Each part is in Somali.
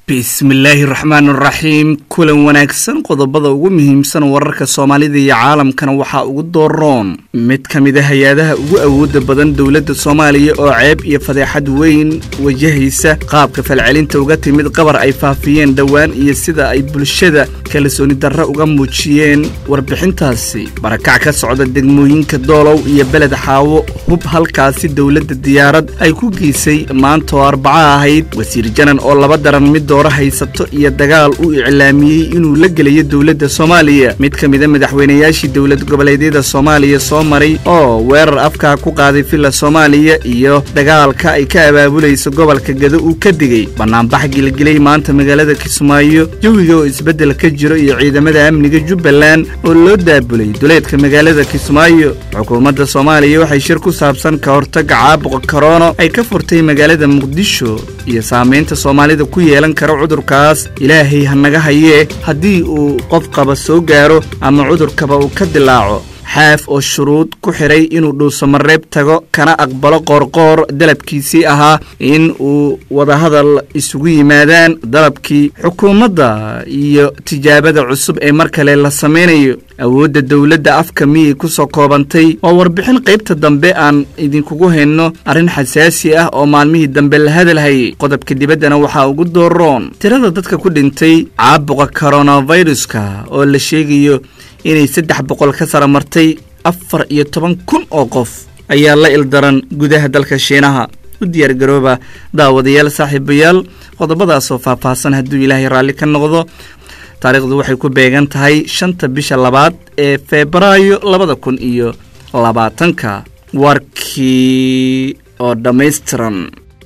bismillaahi raxmaan raxiim kulan wanaagsan qodobada ugu muhiimsan wararka soomaalida iyo caalamkana waxaa ugu dooroon mid ka mid a hay-adaha ugu awooda badan dowladda soomaaliya oo ceeb iyo fadeexad weyn wajahaysa qaabka falcelinta uga timid qabar ay faafiyeen dhowaan iyo sida ay bulshada kalsooni darre uga muujiyeen warbixintaasi barakac ka socda degmooyinka doolow iyo beled xaawo hub halkaasi dowladda diyaarad ay ku geysay maanta oo arbaco ahayd wasiir janan oo laba daran mid doora haysato iyo dagaal uu iclaamiyey inuu la gelayo dowladda soomaaliya mid ka mida madaxweynayaashii dowlad goboleedyada soomaaliya soo maray oo weerar afkaa ku qaaday villa soomaaliya iyo dagaalka ay ka abaabulayso gobolka gado uu ka digay bannaanbax gilgilay maanta magaalada kismaayo jawiga oo isbeddel ka jiro iyo ciidamada amniga jubbaland oo loo daabulay duleedka magaalada kismaayo xukuumadda soomaaliya waxay shir ku saabsan ka hortagga caabuqa korona ay ka furtay magaalada muqdisho iyo saamaynta soomaalida ku yeelan kara cudurkaas ilaahay hanaga hayee haddii uu qof qaba soo gaaro ama cudurkaba uu ka dilaaco xaaf oo shuruud ku xidhay inuu dhuusamareeb tago kana aqbalo qoorqoor dalabkiisii ahaa in uu wadahadal isugu yimaadaan dalabkii xukuumadda iyo tijaabada cusub ee mar kale la samaynayo awoodda dowladda afka miyay ku soo koobantay oo warbixin qaybta dambe aan idinkugu hayno arrin xasaasi ah oo maalmihii dambe la hadalhayay qodobka dibaddana waxaa ugu dooroon tirada dadka ku dhintay caabuqa koronaviruska oo la sheegayo inay saddex boqol ka sara martay afar iyo toban kun oo qof ayaa la ildaran gudaha dalka shiinaha u diyaargarooba daawadayaal saaxiibayaal qodobadaasoo faahfaahsan hadduu ilaahay raalli ka noqdo taariikhdu waxay ku beegan tahay shanta bisha labaad ee febraayo labada kun iyo labaatanka warkii oo dhammaystiran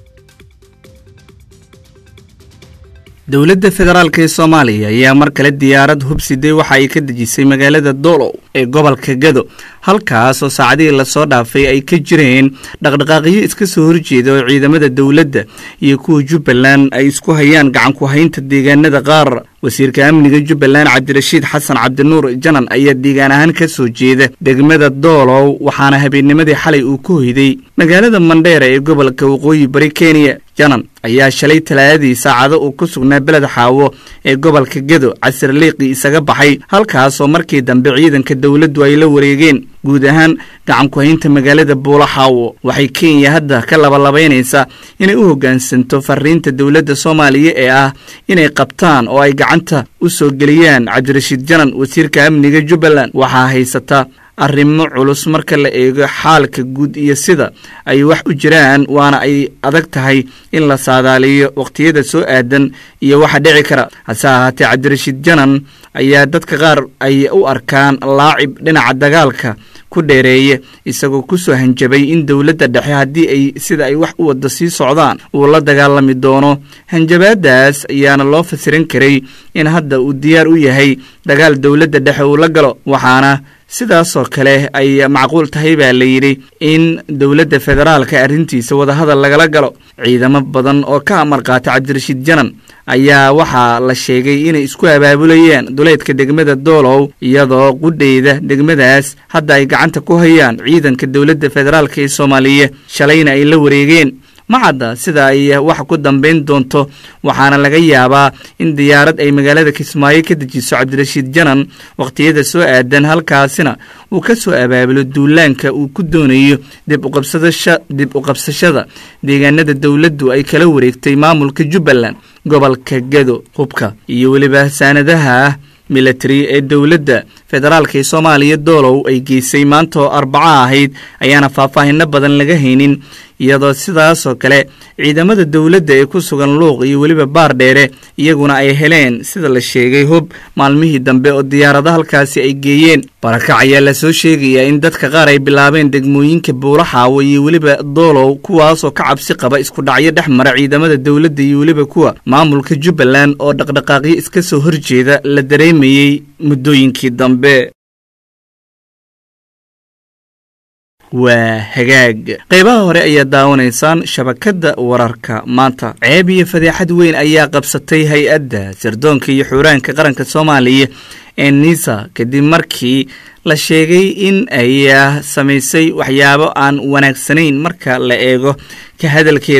dowladda federaalk ee soomaaliya ayaa mar kale diyaarad hubsiday waxa ay ka dejisay magaalada doolow ee gobolka gado halkaas oo saacadihii lasoo dhaafay ay ka jireen dhaqdhaqaaqyo iska soo horjeeda oo ciidamada dowladda iyo kuwa jubbaland ay isku hayaan gacanku haynta deegaanada qaar wasiirka amniga jubbaland cabdirashiid xasan cabdinuur janan ayaa deegaan ahaan ka soo jeeda degmada doolow waxaana habeennimadii xalay uu ku hoyday magaalada mandheera ee gobolka waqooyi bari kenya janan ayaa shalay talaadadii saacado uu ku sugnaa beled xaawo ee gobolka gedo casir liiqii isaga baxay halkaasoo markii dambe ciidanka dowladdu ay la wareegeen guud ahaan gacanku haynta magaalada buulo xaawo waxay kenya hadda ka labalabaynaysaa inay u hoggaansanto fariinta dowladda soomaaliya ee ah inay qabtaan oo ay gacanta u soo geliyaan cabdirashiid janan wasiirka amniga jubbaland waxaa haysata arrimo culus marka la eego xaalka guud iyo sida ay wax u jiraan waana ay adag tahay in la saadaaliyo wakhtiyada soo aadan iyo waxa dhici kara hase ahaatee cabdirashiid janan ayaa dadka qaar ay u arkaan laacib dhinaca dagaalka ku dheereeya isagoo ku soo hanjabay in dowladda dhexe haddii ay sida ay wax u wadda sii socdaan uu la dagaalami doono hanjabaadaas ayaana loo fasirin karay in hadda uu diyaar u yahay dagaal dowladda dhexe uu la galo waxaana sidaasoo kale ay macquul tahay baa la yidhi in dowladda federaalka arrintiisa wadahadal lagala galo ciidamo badan oo ka amar qaata cabdirashiid janan ayaa waxaa la sheegay inay isku abaabulayaan duleedka degmada doolow iyadoo qudheyda degmadaas hadda ay gacanta ku hayaan ciidanka dowladda federaalk ee soomaaliya shalayna ay la wareegeen ma cadda sida ay wax ku dambayn doonto waxaana laga yaabaa in diyaarad ay magaalada kismaayo ka dejiso cabdirashiid janan wakhtiyada soo aadan halkaasina uu ka soo abaabulo duulaanka uu ku doonayo dib uqabsadadib u qabsashada deegaanada dowladdu ay kala wareegtay maamulka jubbaland gobolka gado hubka iyo weliba saanadaha milatari ee dowladda federaalk ee soomaaliya doolow ay geysay maanta oo arbaco ahayd ayaana faahfaahino badan laga haynin iyadoo sidaasoo kale ciidamada dowladda ee ku sugan luuq iyo weliba baar dheere iyaguna ay heleen sida la sheegay hub maalmihii dambe oo diyaarado halkaasi ay geeyeen barakac ayaa lasoo sheegayaa in dadka qaar ay bilaabeen degmooyinka buulaxaawo iyo weliba doolow kuwaasoo ka cabsi qaba isku dhacyo dhex mara ciidamada dowladda iyo weliba kuwa maamulka jubbaland oo dhaqdhaqaaqyo iska soo horjeeda la dareemayey muddooyinkii dambe waa hagaag qaybaha hore ayaa daawanaysaan shabakadda wararka maanta ceeb iyo fadeexad weyn ayaa qabsatay hay-adda sirdoonka iyo xuuraanka qaranka soomaaliya ee nisa kadib markii la sheegay in ay samaysay waxyaabo aan wanaagsanayn marka la eego ka hadalkeeda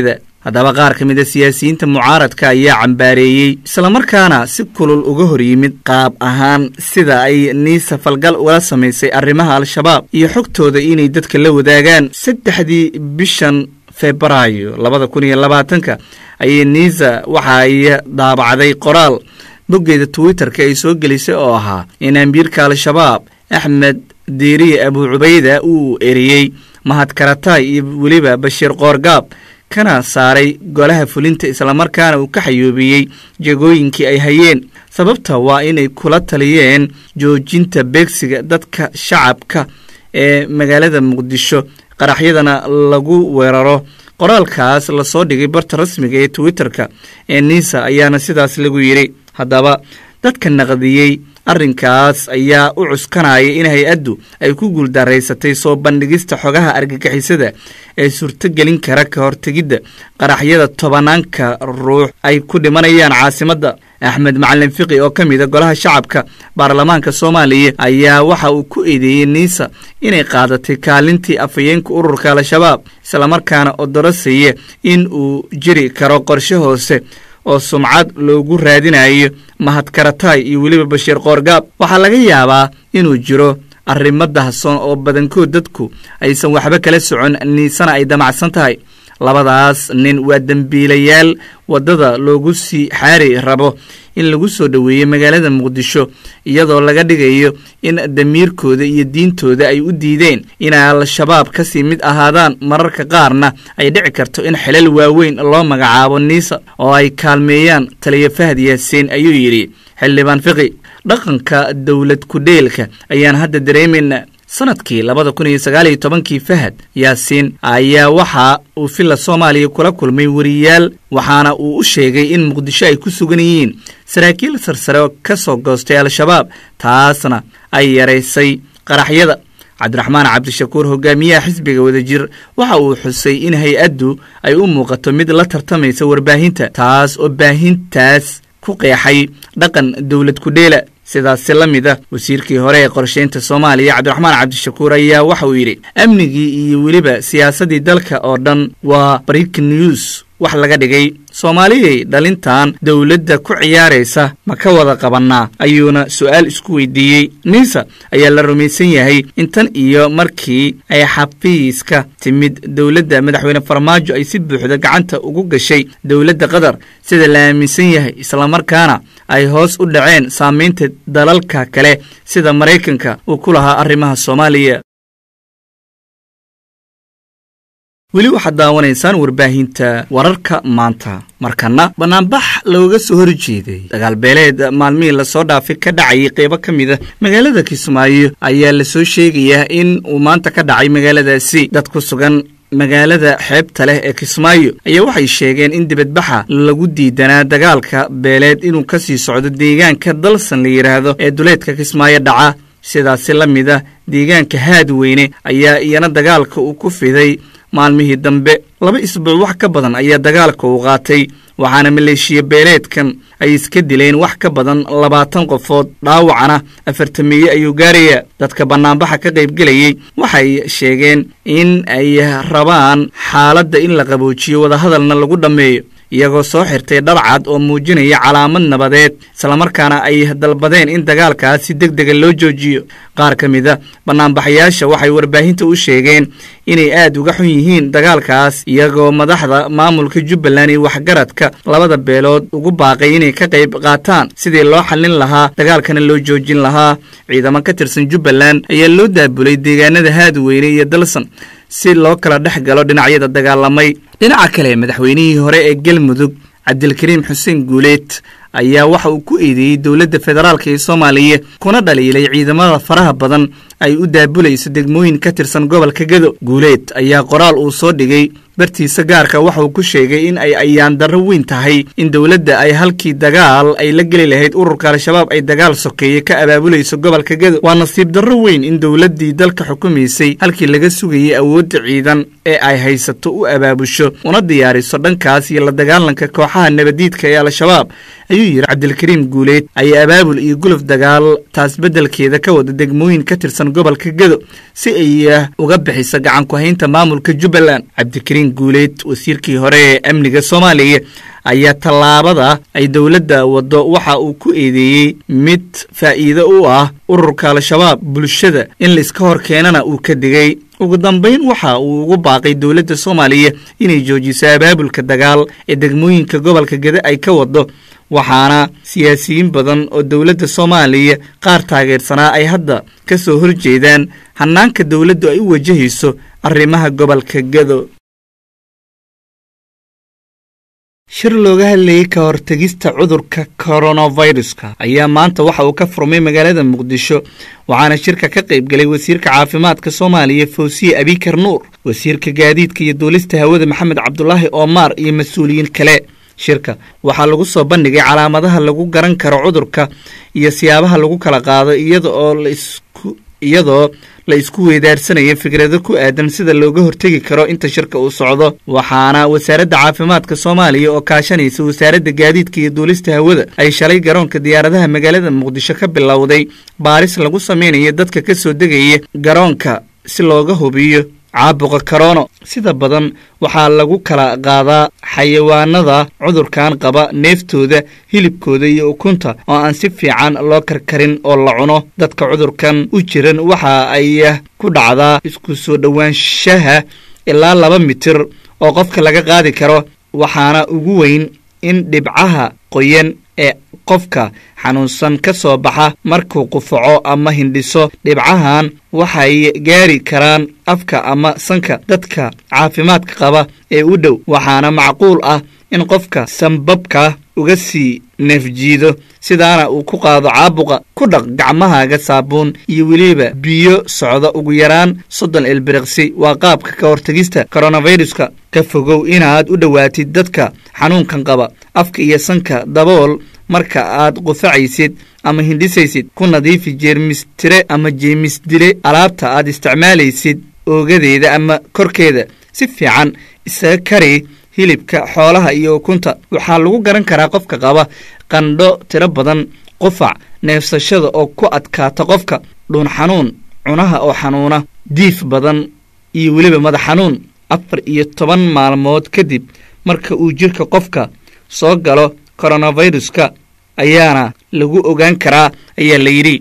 haddaba qaar ka mid a siyaasiyiinta mucaaradka ayaa cambaareeyey islamarkaana si kulul uga hor yimid qaab ahaan sida ay niisa falgal ula samaysay arrimaha al-shabaab iyo xogtooda inay dadka la wadaagaan saddexdii bishan febraayo labada kun iyo labaatanka ayay niisa waxa ay daabacday qoraal boggeeda twitterka ay soo gelisay oo ahaa in ambiirka al-shabaab axmed diiriye abuu cubayda uu eriyey mahad karataay iyo weliba bashiir qoorgaab kana saaray golaha fulinta islamarkaana uu ka xayoobiyey jegooyinkii ay hayeen sababta waa inay kula taliyeen joojinta beegsiga dadka shacabka ee magaalada muqdisho qaraxyadana lagu weeraro qoraalkaas lasoo dhigay barta rasmiga ee twitterka ee niisa ayaana sidaas lagu yidhi haddaba dadka naqdiyey arrinkaas ayaa u cuskanaya in hay-addu ay ku guuldaraysatay soo bandhigista xogaha argagixisada ee suurtogelin kara ka hortegidda qaraxyada tobanaanka ruux ay ku dhimanayaan caasimadda axmed macalin fiqi oo ka mida golaha shacabka baarlamaanka soomaaliya ayaa waxa uu ku eedeeyey niisa inay qaadatay kaalintii afhayeenka ururka al-shabaab islamarkaana odorosaya in uu jiri karo qorshe hoose oo sumcad loogu raadinayo mahadkarataay iyo weliba bashiir qoorgaab waxaa laga yaabaa inuu jiro arrimo dahsoon oo badankood dadku aysan waxba kala socon niisana ay damacsan tahay labadaas nin waa dembiilayaal waddada loogu sii xaari rabo in lagu soo dhoweeyo magaalada muqdisho iyadoo laga dhigayo in damiirkooda iyo diintooda ay u diideen inay al-shabaab kasii mid ahaadaan mararka qaarna ay dhici karto in xilal waaweyn loo magacaabo niisa oo ay kaalmeeyaan taliya fahad yaasiin ayuu yidhi xildhibaan fiqi dhaqanka dowlad ku-dheelka ayaan hadda dareemayna sanadkii labada kun iyo sagaal iyo tobankii fahad yaasiin ayaa waxa uu villa soomaaliya kula kulmay wariyaal waxaana uu u sheegay in muqdisho ay ku sugan yihiin saraakiil sarsare oo ka soo goostay al-shabaab taasna ay yaraysay qaraxyada cabdiraxmaan cabdishakuur hogaamiyaha xisbiga wadajir waxa uu xusay in hay-addu ay u muuqato mid la tartamaysa warbaahinta taas oo baahintaas ku qeexay dhaqan dowlad ku-dheela sidaasi la mid ah wasiirkii hore ee qorsheynta soomaaliya cabdiraxmaan cabdishakuur ayaa waxa uu yidhi amnigii iyo weliba siyaasaddii dalka oo dhan waa break news wax laga dhigay soomaaliyay dhalintan dowladda ku ciyaaraysa ma ka wada qabannaa ayuuna su'aal isku weydiiyey niisa ayaa la rumaysan yahay in tan iyo markii ay xafiiska timid dowladda madaxweyne farmaajo ay si buuxda gacanta ugu gashay dowladda qatar sida la aaminsan yahay islamarkaana ay hoos u dhaceen saamaynta dalalka kale sida maraykanka uu ku lahaa arrimaha soomaaliya weli waxaad daawanaysaan warbaahinta wararka maanta markana banaanbax looga soo horjeeday dagaalbeeleed maalmihii lasoo dhaafay ka dhacayay qeybo ka mid a magaalada kismaayo ayaa lasoo sheegayaa in uu maanta ka dhacay magaaladaasi dad ku sugan magaalada xeebta leh ee kismaayo ayaa waxay sheegeen in dibadbaxa lagu diidanaa dagaalka beeleed inuu ka sii socdo deegaanka dalsan la yidhaahdo ee duleedka kismaayo dhaca sidaasi la mid ah deegaanka haadweyne ayaa iyana dagaalka uu ku fiday maalmihii dambe laba isbuuc wax ka badan ayaa dagaalka uu qaatay waxaana maleeshiya beeleedkan ay iska dileen wax ka badan labaatan qofood dhaawacana afartameeye ayuu gaarayaa dadka bannaanbaxa ka qaybgelayey waxay sheegeen in ay rabaan xaaladda in la qaboojiyo wadahadalna lagu dhammeeyo iyagoo soo xirtay dharcad oo muujinaya calaamad nabadeed islamarkaana ay dalbadeen in dagaalkaas si deg dega loo joojiyo qaar ka mid a bannaanbaxayaasha waxay warbaahinta u sheegeen inay aad uga xun yihiin dagaalkaas iyagoo madaxda maamulka jubbaland iyo waxgaradka labada beelood ugu baaqay inay ka qayb qaataan sidii loo xallin lahaa dagaalkana loo joojin lahaa ciidamo ka tirsan jubbaland ayaa loo daabulay deegaanada haadweyne iyo dalsan si loo kala dhex galo dhinacyada dagaalamay dhinaca kale madaxweynihii hore ee galmudug cabdilkariim xuseen guuleed ayaa waxa uu ku eedeeyey dowladda federaalk ee soomaaliya kuna dhaliilay ciidamada faraha badan ay u daabulayso degmooyin ka tirsan gobolka gado guuleed ayaa qoraal uu soo dhigay bartiisa gaarka waxa uu ku sheegay in ay ayaan darro weyn tahay in dowladda ay halkii dagaal ay la geli lahayd ururka al-shabaab ay dagaal sokeeye ka abaabulayso gobolka gado waa nasiib darro weyn in dowladdii dalka xukumaysay halkii laga sugayay awoodda ciidan ee ay haysato u abaabusho una diyaariso dhankaas iyo la dagaalanka kooxaha nabadiidka ee al-shabaab ayuu yidhi cabdilkariim guuleed ayaa abaabul iyo guluf dagaal taas beddelkeeda ka wada degmooyin ka tirsan gobolka gedo si ay uga bixiso gacanku haynta maamulka jubbaland cabdikariim guuleed wasiirkii hore ee amniga soomaaliya ayaa tallaabada ay dowladda waddo waxa uu ku eedeeyey mid faa'iido u ah ururka al-shabaab bulshada in laiska hor keenana uu ka digay ugu dambayn waxa uu ugu baaqay dowladda soomaaliya inay joojiso abaabulka dagaal ee degmooyinka gobolka gede ay ka wado waxaana siyaasiyiin badan oo dowladda soomaaliya qaar taageersanaa ay hadda ka soo horjeedaan hannaanka dowladdu ay u wajahayso arrimaha gobolka gedo shir looga hadlayey ka hortegista cudurka koronaviruska ayaa maanta waxa uu ka furmay magaalada muqdisho waxaana shirka ka qayb galay wasiirka caafimaadka soomaaliya fawsiye abikar nuur wasiirka gaadiidka iyo duulista hawada maxamed cabdulaahi omar iyo mas-uuliyiin kale shirka waxaa lagu soo bandhigay calaamadaha lagu garan karo cudurka iyo siyaabaha lagu kala qaado iyada oo laisku iyadoo la isku weydaarsanayo fikrado ku aadan sida looga hortegi karo inta shirka uu socdo waxaana wasaaradda caafimaadka soomaaliya oo kaashanaysa wasaaradda gaadiidka iyo duulista hawada ay shalay garoonka diyaaradaha magaalada muqdisho ka bilowday baaris lagu sameynayo dadka ka soo degaya garoonka si looga hubiyo caabuqa karono sida badan waxaa lagu kala qaadaa xayawaanada cudurkan qaba neeftooda hilibkooda iyo ukunta oo aan si fiican loo karkarin oo la cuno dadka cudurkan u jiran waxa ay ku dhacdaa isku soo dhowaanshaha ilaa laba mitir oo qofka laga qaadi karo waxaana ugu weyn in dhibcaha qoyan ee qofka xanuunsan ka soo baxa markuu qufaco ama hindhiso dhibcahan waxay gaari karaan afka ama sanka dadka caafimaadka qaba ee u dhow waxaana macquul ah in qofka sanbabka uga sii neefjiido sidaana uu ku qaado caabuqa ku dhaq gacmahaaga saabuun iyo weliba biyo socda ugu yaraan soddon ilbiriqsi waa qaabka ka hortegista koronaviruska ka fogow inaad u dhowaatid dadka xanuunkan qaba afka iyo sanka dabool marka aad qufacaysid ama hindhisaysid ku nadiifi jeermistire ama jeemisdile alaabta aad isticmaalaysid oogadeeda ama korkeeda si fiican isaga kari hilibka xoolaha iyo ukunta waxaa lagu garan karaa qofka qaba qandho tiro badan qufac neefsashada oo ku adkaata qofka dhuun xanuun cunaha oo xanuuna diif badan iyo weliba madax xanuun afar iyo toban maalmood kadib marka uu jirka qofka soo galo koronaviruska ayaana lagu ogaan karaa ayaa la yidhi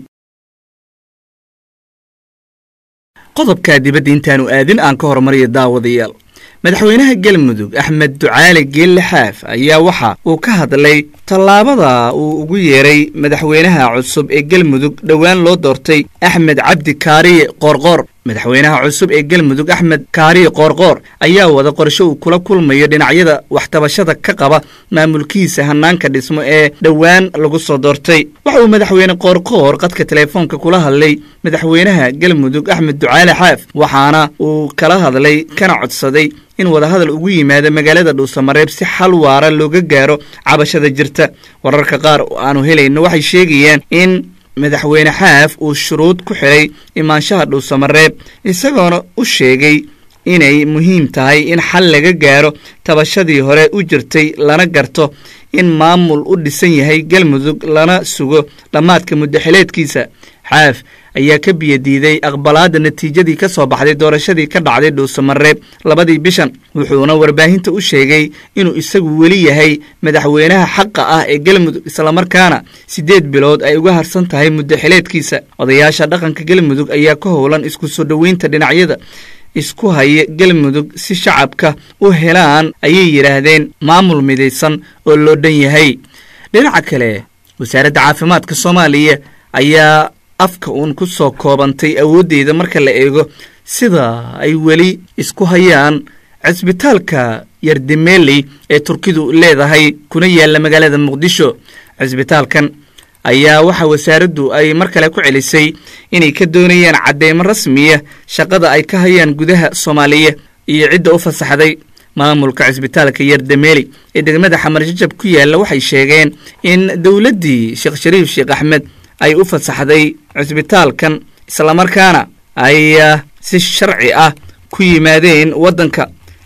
qodobka dibadda intaanu aadin aan ka hormariyo daawadayaal madaxweynaha galmudug axmed ducaale geelle xaaf ayaa waxa uu ka hadlay tallaabada uu ugu yeeray madaxweynaha cusub ee galmudug dhowaan loo doortay axmed cabdi kaariye qoorqoor madaxweynaha cusub ee galmudug axmed kaariye qoorqoor ayaa wada qorsho uu kula kulmayo dhinacyada waxtabashada ka qaba maamulkiisa hanaanka dhismo ee dhowaan lagu soo doortay waxa uu madaxweyne qoorqoor qadka teleefoonka kula hadlay madaxweynaha galmudug axmed ducaale xaaf waxaana uu kala hadlay kana codsaday in wadahadal ugu yimaado magaalada dhuusamareeb si xal waara looga gaaro cabashada jirta wararka qaar oo aanu helayno waxay sheegayaan in madaxweyne xaaf uu shuruud ku xidhay imaanshaha dhuusamareeb isagoona u sheegay inay muhiim tahay in xal laga gaaro tabashadii hore u jirtay lana garto in maamul u dhisan yahay galmudug lana sugo dhammaadka muddaxileedkiisa xaaf ayaa ka biyadiiday aqbalaadda natiijadii ka soo baxday doorashadii ka dhacday dhuusamareeb labadii bishan wuxuuna warbaahinta u sheegay inuu isagu weli yahay madaxweynaha xaqa ah ee galmudug islamarkaana siddeed bilood ay uga harsan tahay muddaxileedkiisa odayaasha dhaqanka galmudug ayaa ka howlan isku soo dhoweynta dhinacyada isku haya galmudug si shacabka u helaan ayay yidhaahdeen maamul midaysan oo loo dhan yahay dhinaca kale wasaaradda caafimaadka soomaaliya ayaa afka uun ku soo koobantay awooddeeda marka la eego sida ay weli isku hayaan cisbitaalka yardimeeley ee turkidu leedahay kuna yaalla magaalada muqdisho cisbitaalkan ayaa waxa wasaaraddu ay mar kale ku celisay inay ka doonayaan cadeymo rasmiya shaqada ay ka hayaan gudaha soomaaliya iyo cidda u fasaxday maamulka cisbitaalka yardameeli ee degmada xamar jajab ku yaalla waxay sheegeen in dowladdii sheekh shariif sheekh axmed ay u fasaxday cisbitaalkan islamarkaana ay si sharci ah ku yimaadeen waddanka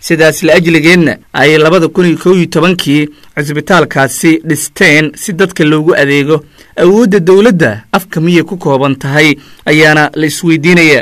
sidaas la ajligeedna ay labada kun iyo kow iyo tobankii cisbitaalkaasi dhisteen si dadka loogu adeego awoodda dowladda afka miyay ku kooban tahay ayaana la isweydiinaya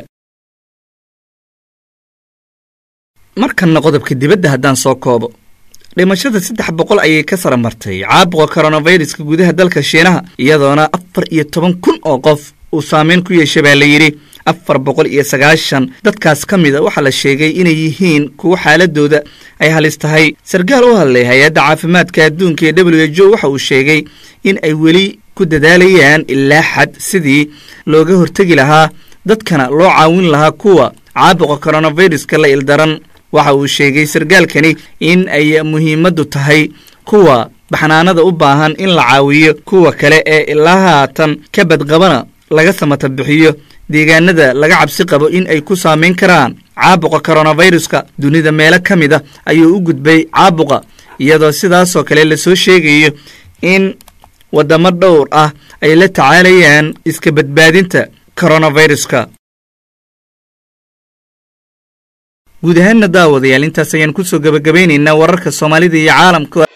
markanna qodobka dibadda haddaan soo koobo dhimashada saddex boqol ayay ka sara martay caabuqa koronaviruska gudaha dalka shiinaha iyadoona afar iyo toban kun oo qof uu saameyn ku yeeshay baa la yidhi afar boqol iyo sagaashan dadkaas ka mida waxaa la sheegay inay yihiin kuwo xaaladooda ay halis tahay sarkaal u hadlay hay-adda caafimaadka adduunka ee w h o waxa uu sheegay in ay weli ku dadaalayaan ilaa xad sidii looga hortegi lahaa dadkana loo caawin lahaa kuwa caabuqa koronaviruska la ildaran waxa uu sheegay sarkaalkani in ay muhiimaddu tahay kuwa baxnaanada u baahan in la caawiyo kuwa kale ee ilaa haatan ka badqabana laga samata bixiyo deegaanada laga cabsi qabo in ay ku saamayn karaan caabuqa koronaviruska dunida meelo ka mid a ayuu u gudbay caabuqa iyadoo sidaasoo kale lasoo sheegayo in waddamo dhowr ah ay la tacaalayaan iska badbaadinta koronaviruska guud ahaanna daawadayaal intaas ayaan kusoo gabagabaynaynaa wararka soomaalida iyo caalamka